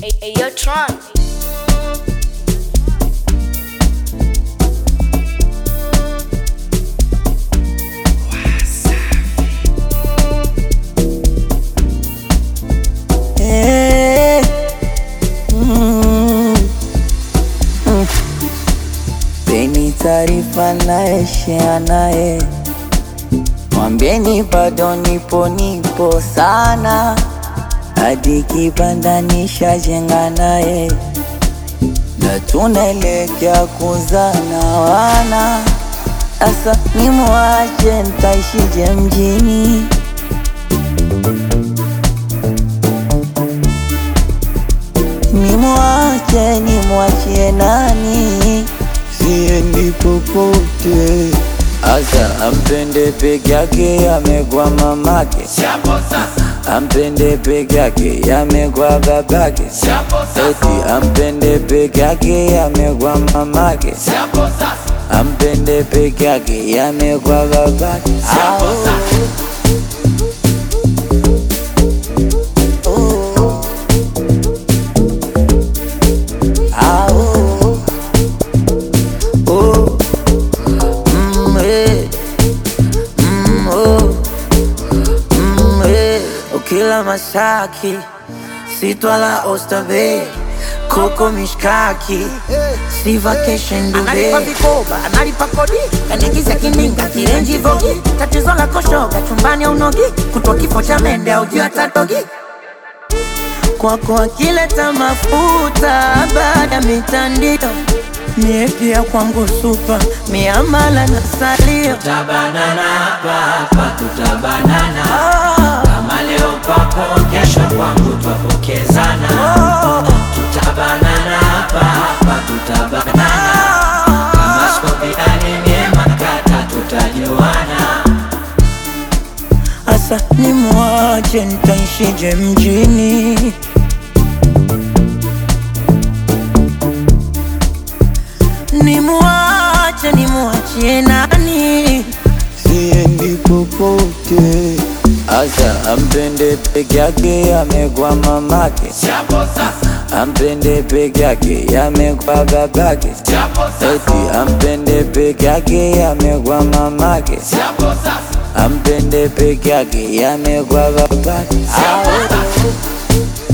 Hey, yo, Tron. Eh, mm, mm. Peni taarifa naye share naye, mwambieni bado nipo nipo sana, hadi kibanda nishajenga naye, na tunaelekea kuzana wana. Asa nimwache ntaishije mjini? Nimwache nimwachie nani? Siendi popote. Asa ampende peke yake, amegwa mamake. Ampende peke yake, amegwa babake. Eti ampende peke yake, amegwa mamake. Ampende peke yake, amegwa babake. Au. Oh. Ah, oh, oh, mm, eh, mm, oh, mm, eh. Ukila mashaki sitwala Oysterbay koko mishkaki si vacation analipa Dubai vikoba analipa kodi kanigiza kininga kirenji vogi tatizo la koshoga chumbani au nogi kutwa kifo cha mende au juu atatogi kwako akileta mafuta baada ya mitandio mie pia kwangu supa miamala na salio Tutabanana hapa hapa, tutabanana Ah, kama leo kwako, kesho kwangu twapokezana. ah, Tutabanana hapa hapa, tutabanana ah. kama skopiani myema kata, tutajuana. Asa nimwache ntaishije mjini? nimwache nimwachie nani Siendi popote. Asa ampende peke yake, amegwa mamake. Chapo sasa, Ampende peke yake, amegwa babake. chapo Eti ampende peke yake, amegwa mamake. chapo sasa, Ampende peke yake, amegwa babake. Au.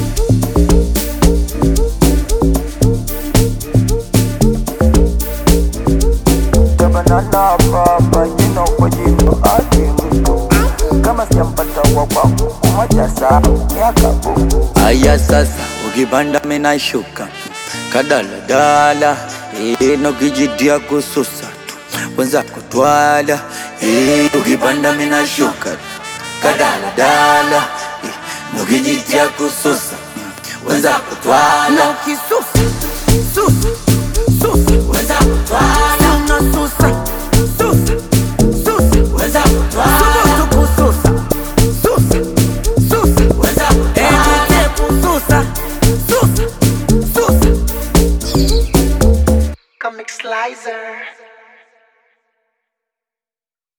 Tabanana baba, jina kwa jina ake mtu kama sijampata wa kwangu kumoja saa miaka buku. Aya sasa, ukipanda mina shuka kadaladala ino kijitia kususa tu wenza kutwala Eh, ukipanda mina shuka kadaladala ino kijitia kususa wenza kutwala na ukisusa susa susa weza kutwala